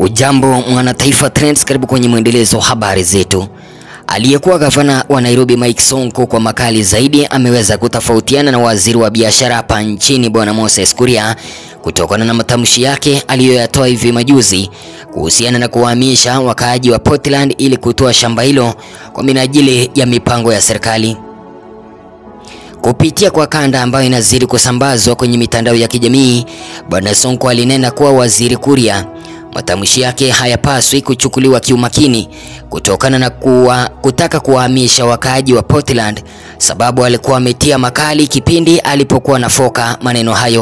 Hujambo mwana Taifa Trends, karibu kwenye mwendelezo wa habari zetu. Aliyekuwa gavana wa Nairobi Mike Sonko kwa makali zaidi ameweza kutofautiana na waziri wa biashara hapa nchini Bwana Moses Kuria kutokana na matamshi yake aliyoyatoa hivi majuzi kuhusiana na kuwahamisha wakaaji wa Portland ili kutoa shamba hilo kwa minajili ya mipango ya serikali. Kupitia kwa kanda ambayo inazidi kusambazwa kwenye mitandao ya kijamii, Bwana Sonko alinena kuwa waziri Kuria matamshi yake hayapaswi kuchukuliwa kiumakini kutokana na kuwa, kutaka kuwahamisha wakaaji wa Portland sababu alikuwa ametia makali kipindi alipokuwa nafoka maneno hayo.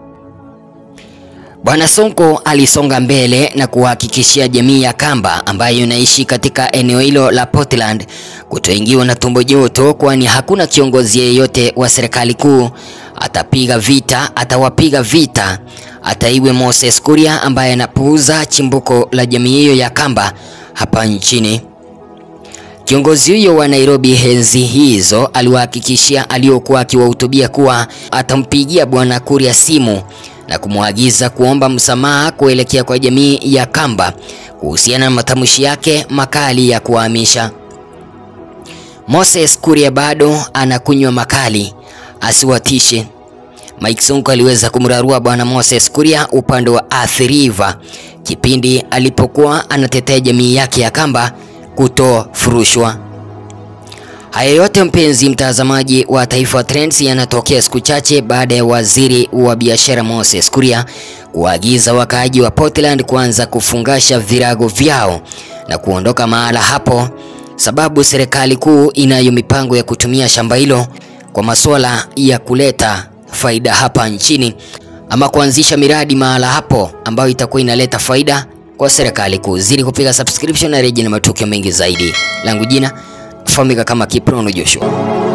Bwana Sonko alisonga mbele na kuhakikishia jamii ya Kamba ambayo inaishi katika eneo hilo la Portland kutoingiwa na tumbo joto, kwani hakuna kiongozi yeyote wa serikali kuu atapiga vita, atawapiga vita hata iwe Moses Kuria ambaye anapuuza chimbuko la jamii hiyo ya Kamba hapa nchini. Kiongozi huyo wa Nairobi enzi hizo aliwahakikishia aliokuwa akiwahutubia kuwa atampigia Bwana Kuria simu na kumwagiza kuomba msamaha kuelekea kwa jamii ya Kamba kuhusiana na matamshi yake makali ya kuhamisha. Moses Kuria bado anakunywa makali, asiwatishe. Mike Sonko aliweza kumrarua bwana Moses Kuria upande wa Athi River kipindi alipokuwa anatetea jamii yake ya Kamba kutofurushwa. Haya yote mpenzi mtazamaji wa Taifa Trends yanatokea siku chache baada ya waziri wa biashara Moses Kuria kuagiza wakaaji wa Portland kuanza kufungasha virago vyao na kuondoka mahala hapo, sababu serikali kuu inayo mipango ya kutumia shamba hilo kwa masuala ya kuleta faida hapa nchini ama kuanzisha miradi mahala hapo ambayo itakuwa inaleta faida kwa serikali kuu. Zidi kupiga subscription na reji na matukio mengi zaidi. Langu jina fahamika kama Kiprono Joshua.